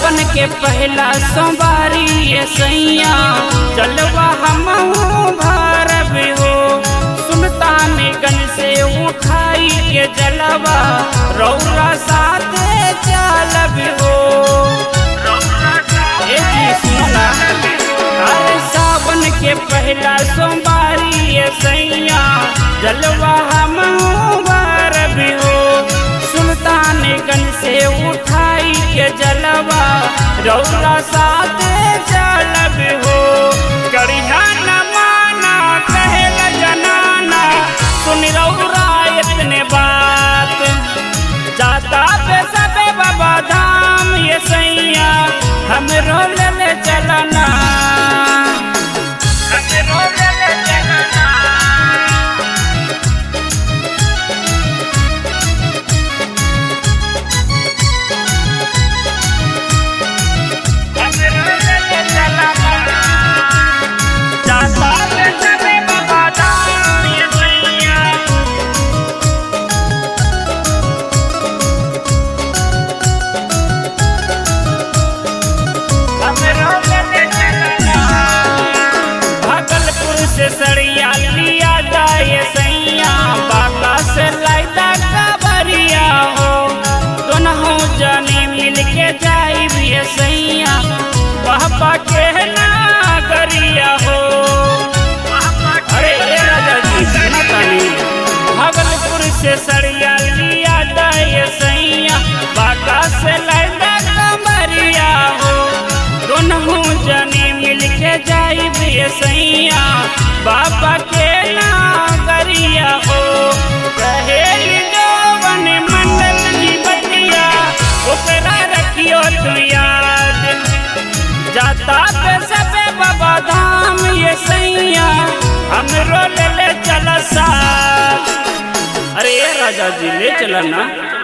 सावन के पहला सोमवारी ये सैया चलवा हम भारब हो सुल्तानगंज से उठाई के जलवा रौरा साथ चलब हो ए जी सुना अरे सावन के पहला सोमवारी ये सैया जलवा हम भारब हो सुल्तानगंज से उठाई के जलवा रौला साथ चलब हो करिहा न माना कहल जनाना सुन रौरा इतने बात जाता पे सबे बाबा धाम ये सैया हम रोल ले चलना हम रोल ले चलना जाता पे सबे बाबा धाम ये सैया भागलपुर से सड़िया लिया जाए सैया बाबा से लाइदा काबरिया हो दोनों जाने मिल के जाई भी सैया बाबा के नागरिया हो अरे ए राजा जी सुना तानी भागलपुर से सड़िया लिया जाए सैया बाबा से लाइदा काबरिया हो दोनों जने मिल के जाई भी सैया बाबा के नागरिया हो रहेल जवन मंडल की बतिया ओकरा रखियो तू याद जाता पे सबे बाबा धाम ये सैया हम रोल ले चला साथ अरे ये राजा जी ले चला ना